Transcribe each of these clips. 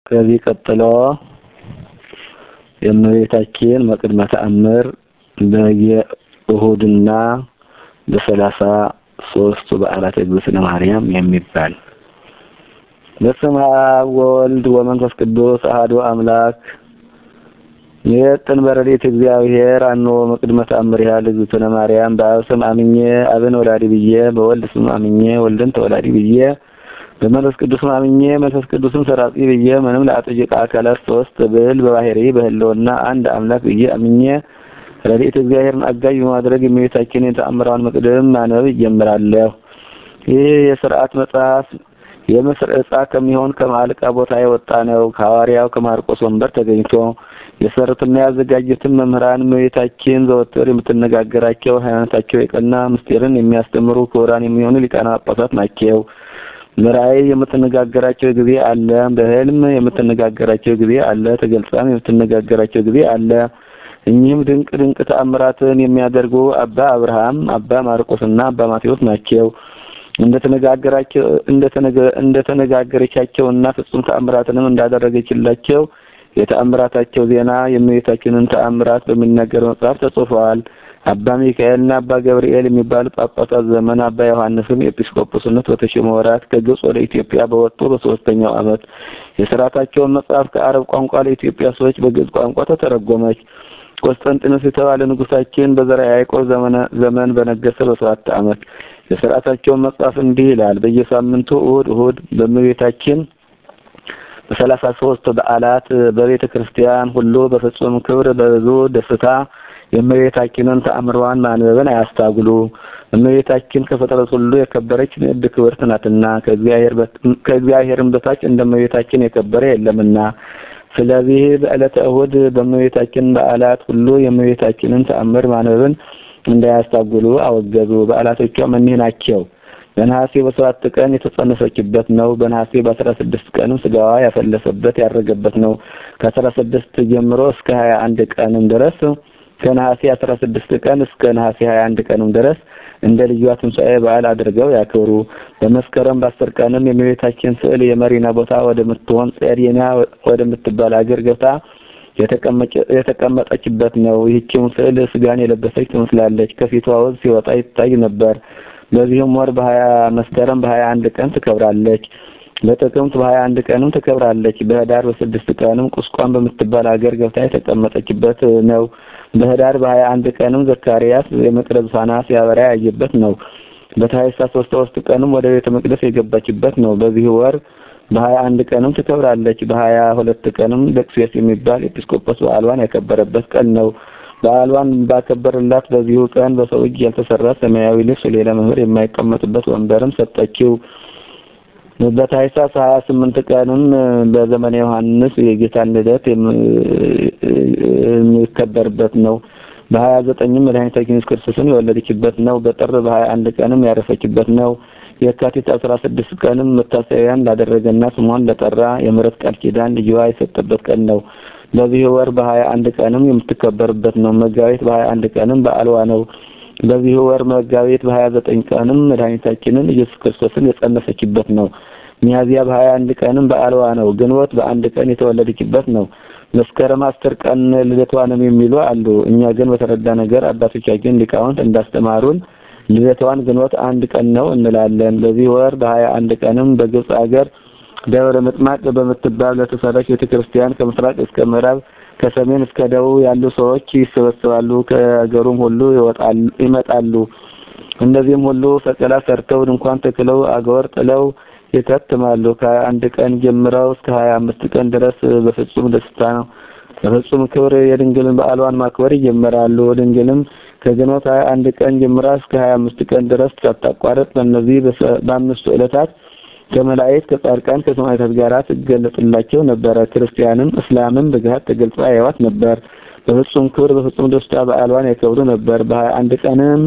ከዚህ ቀጥሎ የእመቤታችን መቅድመ ተአምር በየእሁድና በሰላሳ ሶስቱ በዓላት እግዝእትነ ማርያም የሚባል በስመ አብ ወወልድ ወመንፈስ ቅዱስ አሐዱ አምላክ የጥን በረዴት እግዚአብሔር አኖ መቅድመ ተአምሪሃ ለእግዝእትነ ማርያም በአብ ስም አምኜ አብን ወላዲ ብዬ በወልድ ስም አምኜ ወልድን ተወላዲ ብዬ በመንፈስ ቅዱስ አምኜ መንፈስ ቅዱስን ሰራጺ ብዬ ምንም ለአጥጅቃ አካላት ሶስት ብል በባህሪ በህልውና አንድ አምላክ ብዬ አምኜ ረድኤት እግዚአብሔርን አጋዥ በማድረግ የእመቤታችን የተአምራውን መቅደም ማንበብ ይጀምራለሁ። ይህ የስርዓት መጽሐፍ የምስር ዕጻ ከሚሆን ከማልቃ ቦታ የወጣ ነው። ከሐዋርያው ከማርቆስ ወንበር ተገኝቶ የሰሩትና ያዘጋጁትን መምህራን እመቤታችን ዘወትር የምትነጋገራቸው ሃይማኖታቸው የቀና ምስጢርን የሚያስተምሩ ክቡራን የሚሆኑ ሊቃነ ጳጳሳት ናቸው። በራእይ የምትነጋገራቸው ጊዜ አለ። በህልም የምትነጋገራቸው ጊዜ አለ። ተገልጻም የምትነጋገራቸው ጊዜ አለ። እኚህም ድንቅ ድንቅ ተአምራትን የሚያደርጉ አባ አብርሃም፣ አባ ማርቆስና አባ ማቴዎስ ናቸው። እንደተነጋገራቸው እንደተነጋገረቻቸውና ፍጹም ተአምራትንም እንዳደረገችላቸው የተአምራታቸው ዜና የእመቤታችንን ተአምራት በሚናገር መጽሐፍ ተጽፈዋል። አባ ሚካኤልና አባ ገብርኤል የሚባሉ ጳጳሳት ዘመን አባ ዮሐንስም ኤጲስቆጶስነት በተሾመ ወራት ከግብጽ ወደ ኢትዮጵያ በወጡ በሶስተኛው ዓመት የሥርዓታቸውን መጽሐፍ ከአረብ ቋንቋ ለኢትዮጵያ ሰዎች በግዕዝ ቋንቋ ተተረጎመች። ቆስጠንጢኖስ የተባለ ንጉሳችን በዘርዓ ያዕቆብ ዘመን በነገሰ በሰባት ዓመት የሥርዓታቸውን መጽሐፍ እንዲህ ይላል። በየሳምንቱ እሁድ እሁድ በእመቤታችን በሰላሳ ሶስት በዓላት በቤተ ክርስቲያን ሁሉ በፍጹም ክብር በብዙ ደስታ የእመቤታችንን ተአምሯን ማንበብን አያስታጉሉ። እመቤታችን ከፍጥረት ሁሉ የከበረች ንዕድ ክብርት ናትና ከእግዚአብሔርም በታች እንደ እመቤታችን የከበረ የለምና። ስለዚህ በዕለተ እሁድ በእመቤታችን በዓላት ሁሉ የእመቤታችንን ተአምር ማንበብን እንዳያስታጉሉ አወገዙ። በዓላቶቿም እኒህ ናቸው። በነሐሴ በሰባት ቀን የተጸነሰችበት ነው። በነሐሴ በአስራ ስድስት ቀንም ስጋዋ ያፈለሰበት ያረገበት ነው። ከአስራ ስድስት ጀምሮ እስከ ሀያ አንድ ቀንም ድረስ ከነሐሴ አስራ ስድስት ቀን እስከ ነሐሴ ሀያ አንድ ቀንም ድረስ እንደ ልጇ ትንሣኤ በዓል አድርገው ያክብሩ። በመስከረም በአስር ቀንም የእመቤታችን ስዕል የመሪና ቦታ ወደምትሆን ጼዴና ወደምትባል አገር ገብታ የተቀመጠችበት ነው። ይህችም ስዕል ስጋን የለበሰች ትመስላለች። ከፊቷ ወዝ ሲወጣ ይታይ ነበር። በዚህም ወር በሀያ መስከረም በሀያ አንድ ቀን ትከብራለች። በጥቅምት በሀያ አንድ ቀንም ትከብራለች። በህዳር በስድስት ቀንም ቁስቋም በምትባል ሀገር ገብታ የተቀመጠችበት ነው። በህዳር በሀያ አንድ ቀንም ዘካርያስ የመቅረዝ ፋና ሲያበራ ያየበት ነው። በታኅሳስ ሶስት ቀንም ወደ ቤተ መቅደስ የገባችበት ነው። በዚህ ወር በሀያ አንድ ቀንም ትከብራለች። በሀያ ሁለት ቀንም ደቅሴስ የሚባል ኤጲስቆጶስ በዓሏን ያከበረበት ቀን ነው። በዓሏን ባከበረላት በዚሁ ቀን በሰው እጅ ያልተሰራ ሰማያዊ ልብስ ሌላ መምህር የማይቀመጥበት ወንበርም ሰጠችው። በታኅሳስ ሀያ ስምንት ቀንም በዘመነ ዮሐንስ የጌታን ልደት የሚከበርበት ነው። በሀያ ዘጠኝም መድኃኒታችን ኢየሱስ ክርስቶስን የወለደችበት ነው። በጥር በሀያ አንድ ቀንም ያረፈችበት ነው። የካቲት አስራ ስድስት ቀንም መታሰቢያን ላደረገና ስሟን ለጠራ የምሕረት ቃል ኪዳን ልጅዋ የሰጠበት ቀን ነው። በዚህ ወር በሀያ አንድ ቀንም የምትከበርበት ነው። መጋቢት በሀያ አንድ ቀንም በዓልዋ ነው። በዚህ ወር መጋቢት በሀያ ዘጠኝ ቀንም መድኃኒታችንን ኢየሱስ ክርስቶስን የጸነሰችበት ነው። ሚያዝያ በሀያ አንድ ቀንም በዓልዋ ነው። ግንቦት በአንድ ቀን የተወለደችበት ነው። መስከረም አስር ቀን ልደቷ ነው የሚሉ አሉ። እኛ ግን በተረዳ ነገር አባቶቻችን ሊቃውንት እንዳስተማሩን ልደቷን ግንቦት አንድ ቀን ነው እንላለን። በዚህ ወር በሀያ አንድ ቀንም በግብጽ ሀገር ደብረ ምጥማቅ በምትባል ለተሰራች ቤተክርስቲያን ከምስራቅ እስከ ምዕራብ ከሰሜን እስከ ደቡብ ያሉ ሰዎች ይሰበሰባሉ። ከሀገሩም ሁሉ ይመጣሉ። እነዚህም ሁሉ ሰቀላ ሰርተው ድንኳን ተክለው አገወር ጥለው ይከትማሉ። ከሀያ አንድ ቀን ጀምረው እስከ ሀያ አምስት ቀን ድረስ በፍጹም ደስታ ነው በፍጹም ክብር የድንግልን በዓሏን ማክበር ይጀምራሉ። ድንግልም ከግንቦት ሀያ አንድ ቀን ጀምራ እስከ ሀያ አምስት ቀን ድረስ ሳታቋርጥ በእነዚህ በአምስቱ ዕለታት ከመላእክት ከጻድቃን ከሰማዕታት ጋር ትገለጽላቸው ነበረ። ክርስቲያንም እስላምም በገሃድ ተገልጻ ያዩዋት ነበር። በፍጹም ክብር በፍጹም ደስታ በዓሏን ያከብሩ ነበር። በሀያ አንድ ቀንም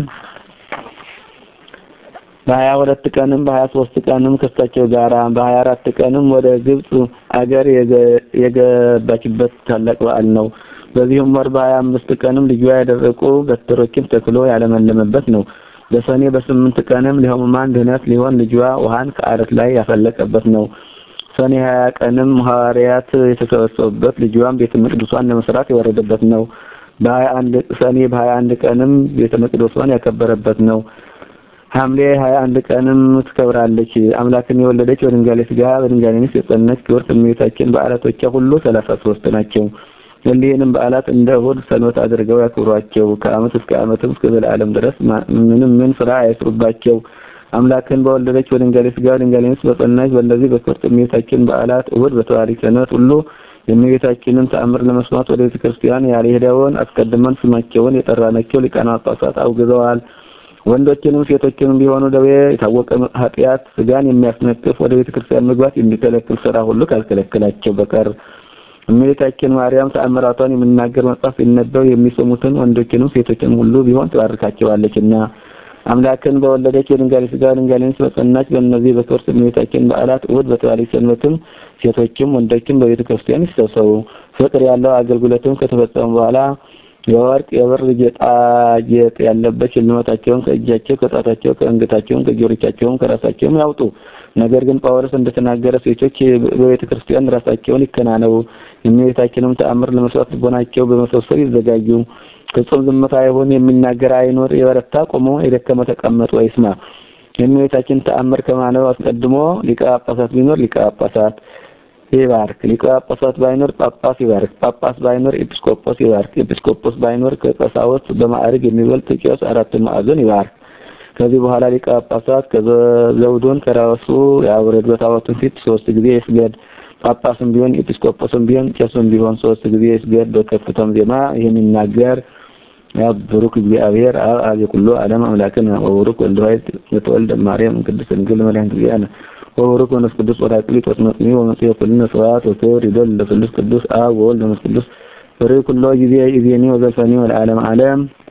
በሀያ ሁለት ቀንም በሀያ ሶስት ቀንም ከእሳቸው ጋራ በሀያ አራት ቀንም ወደ ግብጽ አገር የገባችበት ታላቅ በዓል ነው። በዚህም ወር በሀያ አምስት ቀንም ልጇ ያደረቁ በትሮችን ተክሎ ያለመለመበት ነው። በሰኔ በስምንት ቀንም ለሕሙማን ድህነት ሊሆን ልጇ ውሃን ከአለት ላይ ያፈለቀበት ነው። ሰኔ 20 ቀንም ሐዋርያት የተሰበሰቡበት ልጇን ቤተ መቅደሷን ለመስራት የወረደበት ነው። በ21 ሰኔ በ21 ቀንም ቤተ መቅደሷን ያከበረበት ነው። ሐምሌ 21 ቀንም ትከብራለች። አምላክን የወለደች በድንጋሌ ሥጋ በድንጋሌ ነፍስ የጸነች ክብርት እመቤታችን በዓላቶቿ ሁሉ 33 ናቸው። እሊህንም በዓላት እንደ እሑድ ሰንበት አድርገው ያክብሯቸው። ከዓመት እስከ ዓመትም እስከ ዘላለም ድረስ ምንም ምን ስራ አይስሩባቸው። አምላክን በወለደች በድንጋሌ ሥጋ በድንጋሌ ነፍስ በጸናች በእነዚህ በክብርት እመቤታችን በዓላት እሑድ በተዋሪት ሰንበት ሁሉ የእመቤታችንን ተአምር ለመስማት ወደ ቤተ ክርስቲያን ያልሄደውን አስቀድመን ስማቸውን የጠራናቸው ሊቃነ ጳጳሳት አውግዘዋል። ወንዶችንም ሴቶችንም ቢሆኑ ደዌ የታወቀ ኃጢአት ስጋን የሚያስነቅፍ ወደ ቤተ ክርስቲያን መግባት የሚከለክል ስራ ሁሉ ካልከለከላቸው በቀር እመቤታችን ማርያም ተአምራቷን የሚናገር መጽሐፍ ሲነበብ የሚሰሙትን ወንዶችንም ሴቶችንም ሁሉ ቢሆን ትባርካቸዋለችና አምላክን በወለደች በድንጋሌ ሥጋ በድንጋሌ ነፍስ በጸናች በእነዚህ በክብርት እመቤታችን በዓላት እሑድ በተባለች ሰንበትም ሴቶችም ወንዶችም በቤተ ክርስቲያን ይሰብሰቡ። ፍቅር ያለው አገልግሎትም ከተፈጸሙ በኋላ የወርቅ የብር ጌጣጌጥ ያለበት ሽልማታቸውን ከእጃቸው ከጣታቸው ከአንገታቸውም ከጆሮቻቸውም ከራሳቸውም ያውጡ። ነገር ግን ጳውሎስ እንደተናገረ ሴቶች በቤተ ክርስቲያን ራሳቸውን ይከናነቡ፣ የእመቤታችንም ተአምር ለመስራት ልቦናቸው በመሰብሰብ ይዘጋጁ። ፍጹም ዝምታ ይሁን፣ የሚናገር አይኖር፣ የበረታ ቆሞ የደከመ ተቀመጦ ይስማ። የእመቤታችን ተአምር ከማነው አስቀድሞ ሊቀ ጳጳሳት ቢኖር ሊቀ ጳጳሳት ይባርክ። ሊቀ ጳጳሳት ባይኖር ጳጳስ ይባርክ። ጳጳስ ባይኖር ኤጲስቆጶስ ይባርክ። ኤጲስቆጶስ ባይኖር ከቀሳውስት በማዕረግ የሚበልጥ ቄስ አራቱን ማዕዘን ይባርክ። ከዚህ በኋላ ሊቀ ጳጳሳት ከዘውዱን ከራሱ ያውረድ፣ በታቦቱን ፊት ሶስት ጊዜ ይስገድ። ጳጳስም ቢሆን ኤጲስቆጶስም ቢሆን ቄስም ቢሆን ሶስት ጊዜ ይስገድ። በከፍታም ዜማ ይህን ይናገር ያ ብሩክ እግዚአብሔር አብ አብ የኩሉ ዓለም አምላክን ወብሩክ ወልድ ዋሕድ የተወልደ ማርያም ቅድስት ድንግል መድኃኒት እግዚአብሔር ወብሩክ መንፈስ ቅዱስ ወራቅሊት ወጥመጥኒ ወመጽሔ ኩልነ ስብሐት ወክብር ይደል ለቅዱስ ቅዱስ አብ ወወልድ ወመንፈስ ቅዱስ ፍሬ ኩሎ ጊዜ ኢዜኒ ወዘልፈኒ ወለዓለም ዓለም